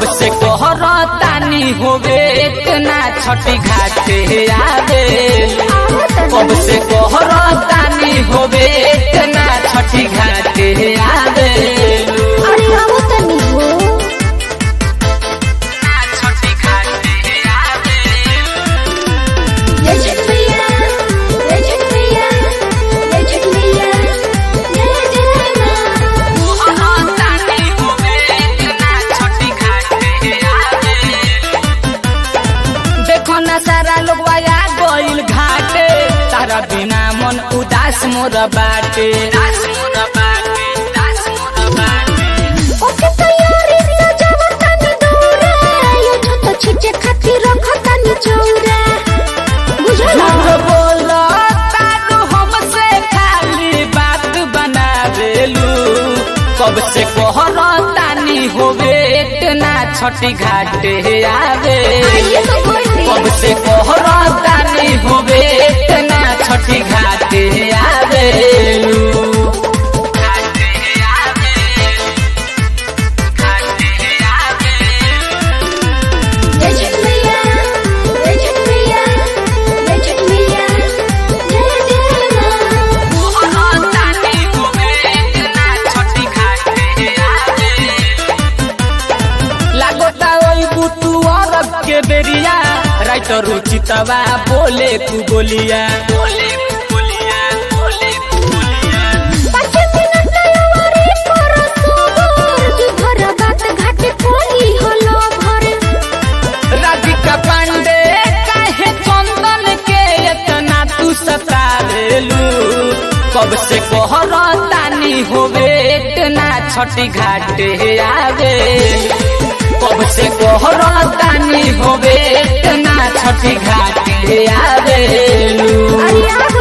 कब से कहरतानी होवे इतना छठी घाटे आवे कब से कहरतानी होवे इतना छठी घाटे आवे अरे आओ तनी हो छठी घाटे आवे जय छठ मैया जय छठ मैया जय छठ मैया जय जय माँ कहरतानी होवे इतना छठी घाटे आवे देखो ना सारा लोग आया गइल घाटे तारा बिना मन उदास मोर बाटे उदास मोर बाटे उदास मोर बाटे ओके तैयारी सजावा तनी दौरा यो छोट छिचे खातिर रख तनी चौरा बुझला झूठ बोलो तारू हमसे खाली बात बना देलू कब से कहरतानी होवे इतना छठी घाटे आवे ये तो कोई कब से कहरतानी होवे इतना छठी घाटे आवेलू घाटे आवे घाटे आवे जय छठ मैया जय छठ मैया जय छठ मैया जय जय माँ कहरतानी होवे इतना छठी घाटे आवे लागोता ओई बुतू औरत के बेरिया राइत रुचितवा बोले तू बोलिया बोले तू बोलिया बोले तू बोलिया पाँच मिनट नयवारी करो सोबर जी भर बात घाटे कोई हलो भर राधिका पांडे काहे चंदन के इतना तू सतावेलू कब से कहरतानी होवे इतना छठी घाटे आवे कब से कहरतानी होवे इतना छठी घाटे आवेलू अरे आ